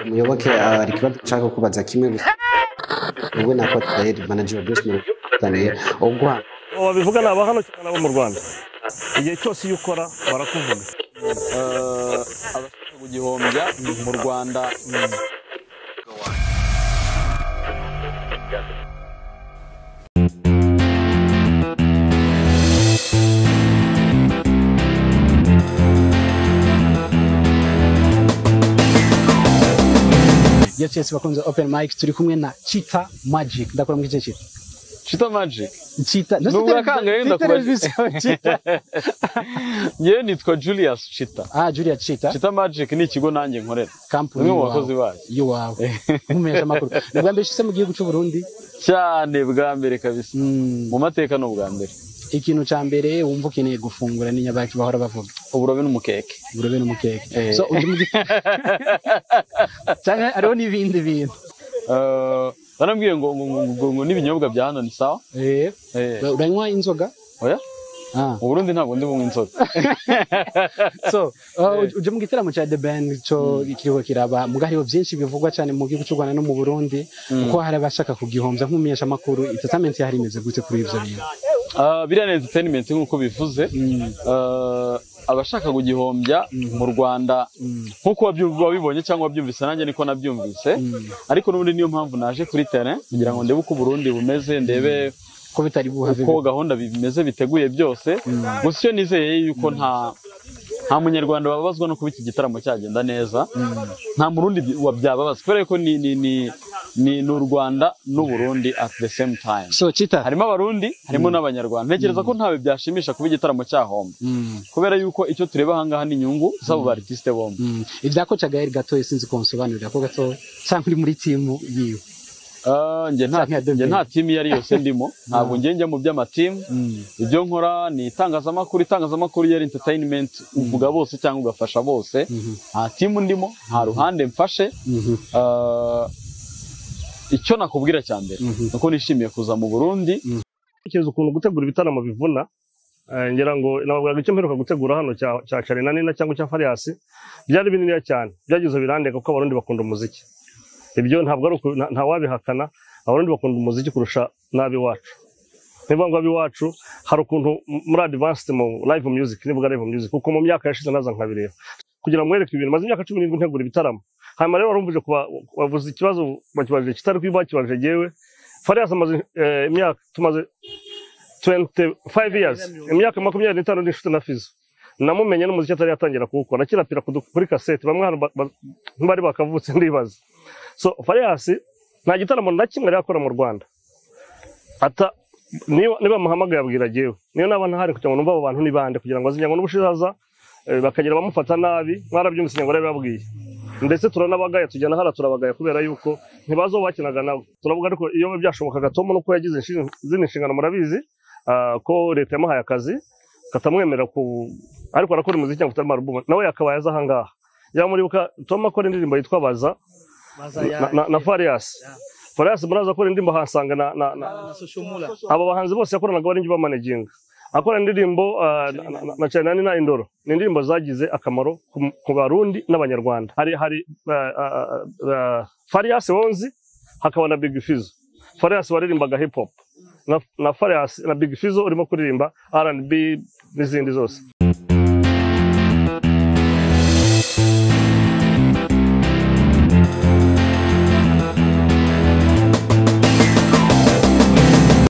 muyoboke hari ikibazo nshaka kubaza kimwe gusa ubwo nako tudaheri manager bruce murutaniye ubwo babivuga ni abahano cyangwa n'abo mu rwanda igihe cyose iyo ukora barakuvuga abashaka gugihombya mu rwanda yes yes bakunze open mic turi kumwe na chita magic ndakora muri icyo kintu shita magic chita Nubwo yakanga rero ndakubaza. ngewe nitwa julius shita ah julia chita shita magic ni ikigo nanjye nkorera kampani umwe mu bakozi bayo y'iwawe nkumenyesha amakuru ni ubwa mbere ushyitse mu gihugu cy'u Burundi cyane bwa mbere kabisa Mm, mu mateka ni ubwa mbere ikintu cya mbere wumva ukeneye gufungura ni nyabaki bahora bavuga uburobe n'umukeke uburobe n'umukeke Eh. so undi mu gifu cyangwa hariho n'ibindi bintu Eh, barambwiye ngo ngo ngo ngo ngo n'ibinyobwa bya hano ni sawa Eh, Eh, uranywa inzoga oya ah mu burundi ntabwo ndi bunywa inzoga so uh, uje mu gitaramo cya the band cyo kiriho kiraba muga hariho byinshi bivugwa cyane mu gihugu cy'u Rwanda no mu Burundi kuko hari abashaka kugihombya nk'umunyesha makuru entertainment yari imeze gute kuri ibyo bintu Ah, biriya ni entertainment nk'uko bivuze Eh, abashaka kugihombya mu rwanda nk'uko wabyu- wabibonye cyangwa wabyumvise nanjye niko nabyumvise ariko n'ubundi niyo mpamvu naje kuri terrain kugira ngo ndebe uko uburundi bumeze ndebe ko bitari buhave uko gahunda bimeze biteguye byose gusa icyo nizeye yuko nta nta munyarwanda wababazwa no kuba iki gitaramo cyagenda neza nta murundi bi- wa- byababaza kubera ko ni ni ni ni ni u rwanda n'uburundi at the same time so chita harimo abarundi harimo n'abanyarwanda ntekereza ko ntawe byashimisha kuba igitaramo cyahomba Mm, kubera yuko icyo tureba ahangaha ni inyungu z'abo barisite bombi mm. ibya ko cagayeri gato sinzi konsobanurira ko gato cyangwa uri muri timu yiwe Ah, njye nta Saka ya Dembele. njye nta timu iyo ari yose ndimo ntabwo njye njya mu by'amatimu ibyo nkora ni itangazamakuru itangazamakuru iyo ari entertainment uvuga bose cyangwa ugafasha bose nta timu ndimo nta ruhande mfashe Mhm. Ah, icyo nakubwira cya mbere ni uko nishimiye kuza mu burundi ntekereza ukuntu gutegura ibitaramo bivuna eh, ngira ngo nababwiraga icyo mperuka gutegura hano cya cya carina nina cyangwa cya fariyasi byari bininiya cyane byagize birandeka kuko abarundi bakunda umuziki ibyo ntabwo ari uku- nta- ntawabihakana abarundi bakunda umuziki kurusha n'ab'iwacu niba ngo ab'iwacu hari ukuntu m- muri advanced mu live music nivuga live music kuko mu myaka yashize naza nkabireba kugira ngo mwereke ibintu maze imyaka cumi n'irindwi ntegura ibitaramo hanyuma rero warumvije kuba wavuze ikibazo bakibajije kitari kubakibaje jyewe fariyasi amaze eh, imyaka tumaze 25 years imyaka makumyabiri n'itanu n'inshuti na fizo namumenye n'umuziki atari yatangira kuwukora akirapira ku du- kuri kasete bamwe hano ba- ba- ntibari bakavutse ndibaza so fariyasi nta gitaramo na kimwe yari yakora mu rwanda ata niba niba muhamagaye abwira agiyewe niyo naba ntahari kugira ngo numve abo bantu ni bande kugira ngo azinye ngo n'ubushizaza eh, bakagira abamufata nabi mwarabyumvise ngo yarabibabwiye ndetse turanabagaya tujyana hara turabagaya kubera yuko ntibazi uwo bakinaga nawe turavuga ariko iyo byashobokaga tom nuko yagize inshi- izindi nshingano murabizi ah, ko leta yamuhaye akazi katamwemerera ku ariko arakora umuziki cyangwa kutarama alubumu nawe yakabaye aza ahangaha yaba muribuka tom akora indirimbo yitwa baza na- na- na fariyasi fariyasi muraza akora indirimbo ahasanga na- na na- abo bahanzi bose yakoranaga bari njye bamanaginga akora indirimbo ah, na- na- na cyane nani na indoro ni indirimbo zagize akamaro ku mu- ku barundi n'abanyarwanda hari hari ah, ah, ah, fariyasi wonzi hakaba na big fizo fariyasi waririmbaga hip hop na, na fariyasi na big fizo urimo kuririmba R&B n'izindi zose